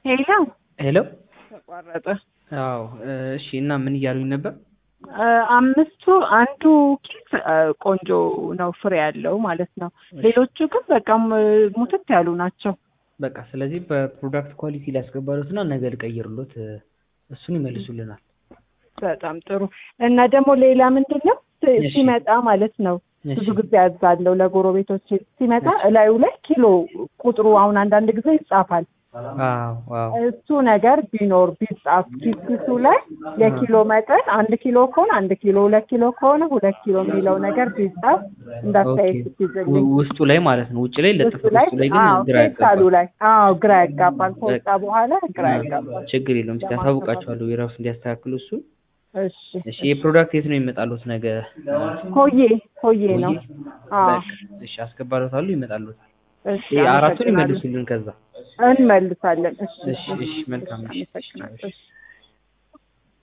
ሄሎ ሄሎ ተቋረጠ። አዎ እሺ። እና ምን እያሉኝ ነበር? አምስቱ አንዱ ኬክ ቆንጆ ነው ፍሬ ያለው ማለት ነው። ሌሎቹ ግን በቃ ሙትት ያሉ ናቸው። በቃ ስለዚህ በፕሮዳክት ኳሊቲ ሊያስገባሉት እና ነገ ልቀይርሎት እሱን ይመልሱልናል። በጣም ጥሩ እና ደግሞ ሌላ ምንድን ነው እሺ። ሲመጣ ማለት ነው እሺ። ብዙ ጊዜ ያዛለው ለጎረቤቶች ሲመጣ እላዩ ላይ ኪሎ ቁጥሩ አሁን አንዳንድ ጊዜ ይጻፋል። አዎ አዎ እሱ ነገር ቢኖር ቢጻፍ ኪስ ኪሱ ላይ የኪሎ መጠን አንድ ኪሎ ከሆነ አንድ ኪሎ ሁለት ኪሎ ከሆነ ሁለት ኪሎ የሚለው ነገር ቢጻፍ እንዳስተያየት ኦኬ። ስትይዝልኝ ው- ውስጡ ላይ ማለት ነው። ውጭ ላይ እሱ ለጥፉት ላይ ውስጡ ላይ ግን አዎ ግራ ፌስታሉ ያጋባል። ላይ አዎ ግራ ያጋባል። ከወጣ በኋላ ግራ ያጋባል። ችግር የለውም። እስኪ ያሳውቃቸዋለሁ የራሱ እንዲያስተካክሉ እሱ። እሺ እሺ የፕሮዳክት የት ነው ይመጣሉት ነገ? ሆዬ ሆዬ ነው። አዎ በቃ እሺ አስገባሎታሉ ይመጣሉት። እሺ አራቱን አመሰግናለሁ። ይመልሱልን ከዛ። እንመልሳለን። እሺ እሺ እሺ መልካም እሺ። አመሰግናለሁ። እሺ